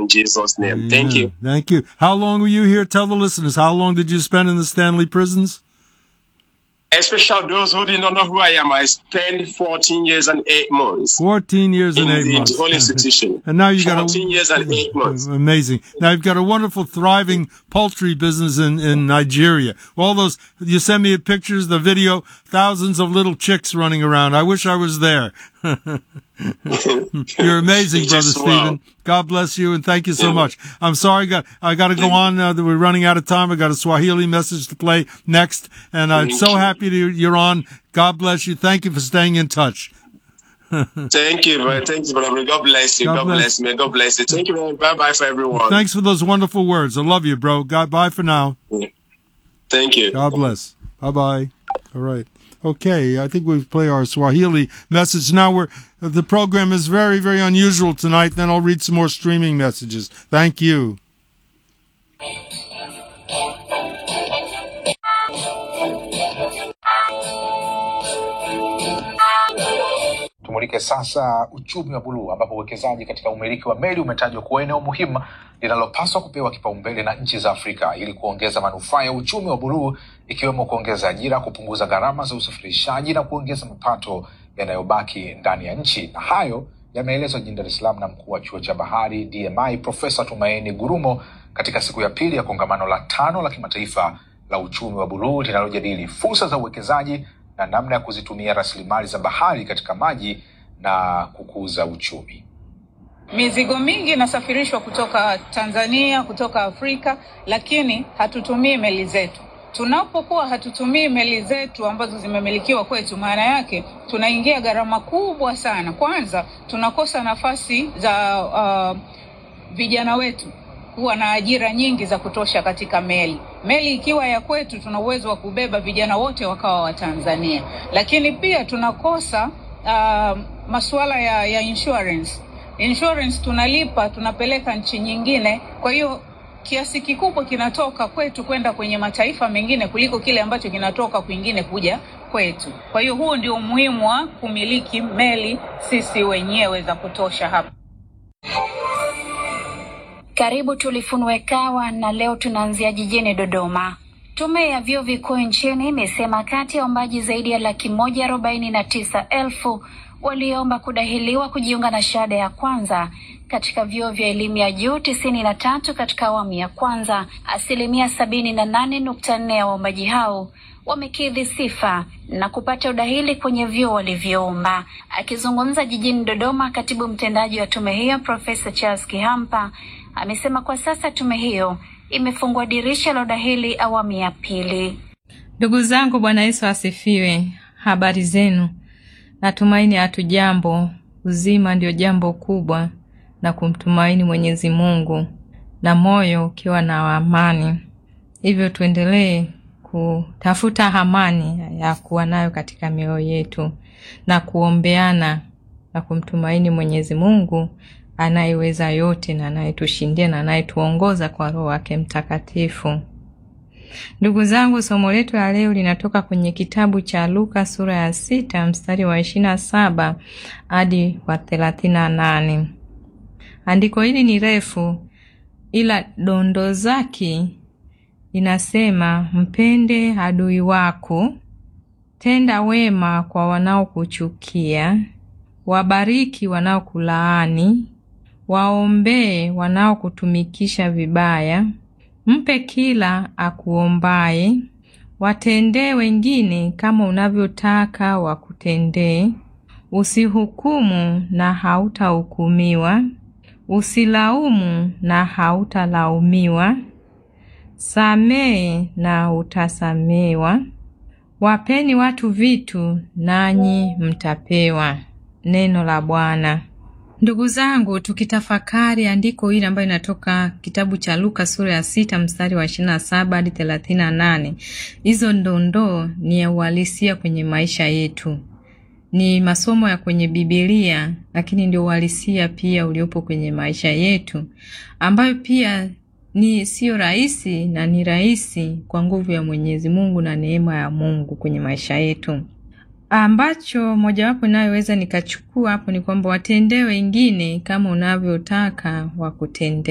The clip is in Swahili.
in Jesus' name. Thank you. Thank you. How long were you here? Tell the listeners, how long did you spend in the Stanley prisons? Especially those who do not know who I am, I spent 14 years and 8 months 14 years and in 8 the months. whole institution. And now you got 14 years and 8 months. Amazing. Now you've got a wonderful, thriving poultry business in, in Nigeria. All those, you send me pictures, the video, thousands of little chicks running around. I wish I was there. You're amazing, You Brother just Stephen. wow. God bless you and thank you so Yeah. much. I'm sorry, got, I got to go on. Uh, that we're running out of time. I got a Swahili message to play next. And I'm Thank so you. happy to, you're on. God bless you. Thank you for staying in touch. Thank you, man. Thank you, brother. God bless you. God God, bless. bless. me. God bless you. Thank you, man. Bye bye for everyone. Thanks for those wonderful words. I love you, bro. God, bye for now. Thank you. God bless. Bye bye. All right. Okay, I think we play our Swahili message now. We're the program is very, very unusual tonight. Then I'll read some more streaming messages. Thank you. Tumulike sasa uchumi wa buluu ambapo uwekezaji katika umiliki wa meli umetajwa kuwa eneo muhimu linalopaswa kupewa kipaumbele na nchi za Afrika ili kuongeza manufaa ya uchumi wa buluu ikiwemo kuongeza ajira, kupunguza gharama za usafirishaji na kuongeza mapato yanayobaki ndani ya nchi. Na hayo yameelezwa jijini Dar es Salaam na mkuu wa chuo cha bahari DMI Profesa Tumaini Gurumo katika siku ya pili ya kongamano la tano la kimataifa la uchumi wa buluu linalojadili fursa za uwekezaji na namna ya kuzitumia rasilimali za bahari katika maji na kukuza uchumi. Mizigo mingi inasafirishwa kutoka Tanzania, kutoka Afrika, lakini hatutumii meli zetu. Tunapokuwa hatutumii meli zetu ambazo zimemilikiwa kwetu, maana yake tunaingia gharama kubwa sana. Kwanza tunakosa nafasi za uh, vijana wetu kuwa na ajira nyingi za kutosha katika meli. Meli ikiwa ya kwetu, tuna uwezo wa kubeba vijana wote wakawa wa Tanzania, lakini pia tunakosa uh, masuala ya, ya insurance. Insurance tunalipa tunapeleka nchi nyingine, kwa hiyo kiasi kikubwa kinatoka kwetu kwenda kwenye mataifa mengine kuliko kile ambacho kinatoka kwingine kuja kwetu. Kwa hiyo huo ndio umuhimu wa kumiliki meli sisi wenyewe za kutosha hapa. Karibu tulifunue kawa na leo tunaanzia jijini Dodoma. Tume ya vyuo vikuu nchini imesema kati ya waombaji zaidi ya laki moja arobaini na tisa elfu walioomba kudahiliwa kujiunga na shahada ya kwanza katika vyuo vya elimu ya juu tisini na tatu katika awamu ya kwanza, asilimia sabini na nane nukta nne ya waombaji hao wamekidhi sifa na kupata udahili kwenye vyuo walivyoomba. Akizungumza jijini Dodoma, katibu mtendaji wa tume hiyo Profesa Charles Kihampa amesema kwa sasa tume hiyo imefungua dirisha la udahili awamu ya pili. Ndugu zangu, Bwana Yesu asifiwe. Habari zenu? Natumaini hatujambo. Uzima ndio jambo kubwa, na kumtumaini Mwenyezi Mungu na moyo ukiwa na amani. Hivyo tuendelee kutafuta amani ya kuwa nayo katika mioyo yetu na kuombeana na kumtumaini Mwenyezi Mungu anayeweza yote na anayetushindia na anayetuongoza kwa Roho wake Mtakatifu. Ndugu zangu, somo letu la leo linatoka kwenye kitabu cha Luka sura ya sita mstari wa ishirini na saba hadi wa thelathini na nane. Andiko hili ni refu, ila dondo zake inasema: mpende adui wako, tenda wema kwa wanaokuchukia, wabariki wanaokulaani, waombee wanaokutumikisha vibaya, mpe kila akuombaye, watendee wengine kama unavyotaka wakutendee. Usihukumu na hautahukumiwa, usilaumu na hautalaumiwa, samehe na utasamewa. Wapeni watu vitu, nanyi mtapewa. Neno la Bwana. Ndugu zangu, tukitafakari andiko hili ambayo inatoka kitabu cha Luka sura ya sita mstari wa ishirini na saba hadi thelathini na nane hizo ndondoo ni ya uhalisia kwenye maisha yetu, ni masomo ya kwenye Bibilia, lakini ndio uhalisia pia uliopo kwenye maisha yetu, ambayo pia ni siyo rahisi na ni rahisi kwa nguvu ya Mwenyezi Mungu na neema ya Mungu kwenye maisha yetu ambacho mojawapo inayoweza nikachukua hapo ni kwamba watendee wengine kama unavyotaka wakutendee.